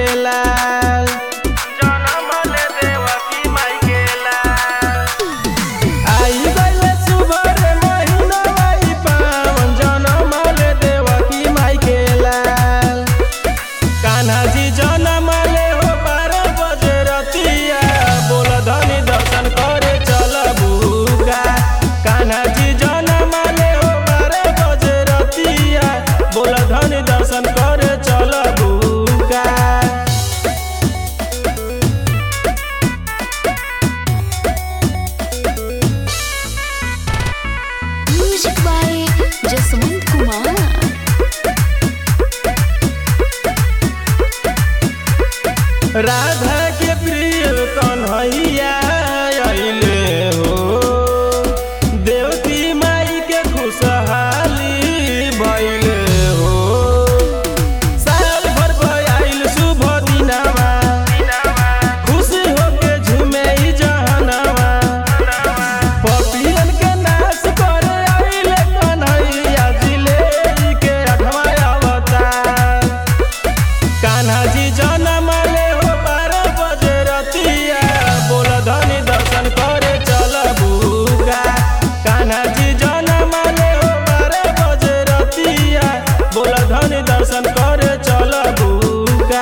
लाल जनम ले देवकी माई के लाल आई गइले सुबर महिना आई पावन जनम ले देवकी माई के लाल कान्हा जी जनम ले हो बारह बजे रतिया बोल धनी दर्शन करे चल बुका कान्हा जी जनम ले हो बारह बजे रतिया बोल धनी दर्शन करे चल बुका Music by Jaswant Kumar. Radha के प्रिय कन्हैया अइले हो देवती माई के खुशहाली भइले हो साल भर भइल शुभ दिनवा खुशी होके झूमे ई जहनवा पपियन के नाश करे आइले कन्हैया जिले के अठवा अवतार कान्हा जी जनम ले हो बारह बजे रतिया बोल धनी दर्शन करे चल बुका कान्हा जी जनम ले हो बारह बजे रतिया बोल धनी दर्शन करे चल बुका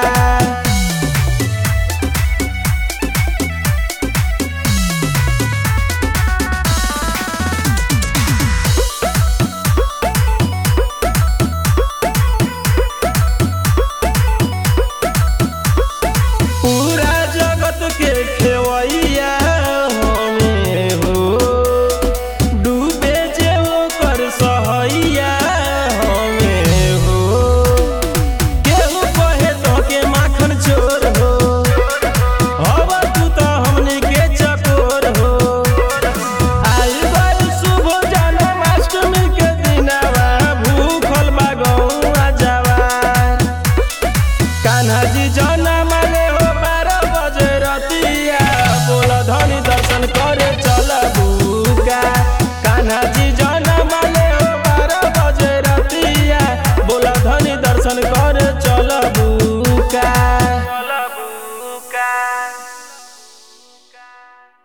पूरा जगत के खेवैया हमें हो डूबे जे ओकर सहैया हमें हो केहू कहे तो के माखन चोर हो हव तू तो हमनी के चकोर हो आई गइल शुभ जन्माष्टमी के दिनवा भूखल बा गौआ जवान कान्हा जी जनम ले हो बारह बजे रतिया बोल धनी दर्शन करे चल बुका कान्हा जी जनम ले हो बारह बजे रतिया बोल धनी दर्शन करे चल बुका